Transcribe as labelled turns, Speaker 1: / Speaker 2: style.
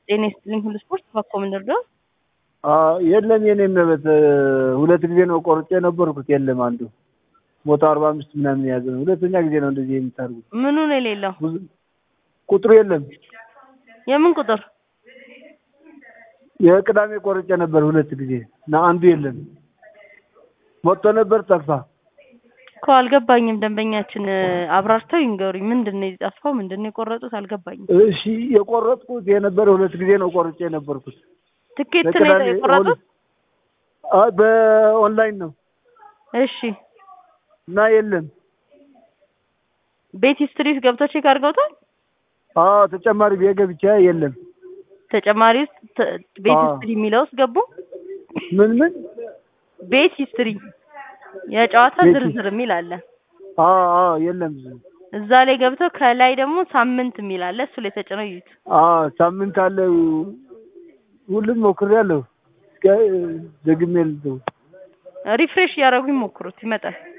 Speaker 1: ጤና ይስጥልኝ ሁሉ ስፖርት ባኮ ምንድር ነው?
Speaker 2: የለም የኔ መበት ሁለት ጊዜ ነው ቆርጬ የነበርኩት። የለም አንዱ ሞቶ አርባ አምስት ምናምን የያዘ ነው። ሁለተኛ ጊዜ ነው እንደዚህ የምታደርጉት።
Speaker 1: ምኑ ነው የሌለው?
Speaker 2: ቁጥሩ የለም።
Speaker 1: የምን ቁጥር?
Speaker 2: የቅዳሜ ቆርጬ ነበር ሁለት ጊዜ እና አንዱ የለም። ሞቶ ነበር ጠፋ።
Speaker 1: እኮ አልገባኝም። ደንበኛችን አብራርተው ይንገሩኝ። ምንድን ነው የጠፋው? ምንድን ነው የቆረጡት? አልገባኝም።
Speaker 2: እሺ የቆረጥኩት የነበረ ሁለት ጊዜ ነው ቆርጬ የነበርኩት።
Speaker 1: ትኬት ነው
Speaker 2: በቅዳሜ
Speaker 1: የቆረጡት?
Speaker 2: አይ በኦንላይን ነው
Speaker 1: እሺ
Speaker 2: እና የለም።
Speaker 1: ቤት ስትሪት ገብተው ቼክ አድርገውታል?
Speaker 2: አዎ ተጨማሪ ቤት ገብቼ የለም።
Speaker 1: ተጨማሪ ውስጥ ተ- ቤት
Speaker 2: አዎ።
Speaker 1: ሂስትሪ የሚለው ውስጥ ገቡ?
Speaker 2: ምን ምን?
Speaker 1: ቤት ሂስትሪ የጨዋታ
Speaker 2: ቤት
Speaker 1: ዝርዝር የሚል አለ።
Speaker 2: አዎ አዎ የለም።
Speaker 1: እዛ ላይ ገብተው ከላይ ደግሞ ሳምንት የሚል አለ። እሱ ላይ ተጭነው ይዩት።
Speaker 2: አዎ ሳምንት አለ። ሁሉም ሞክሬያለሁ። እስከ ደግሜ ልተው
Speaker 1: ሪፍሬሽ እያደረጉ ይሞክሩት፣ ይመጣል።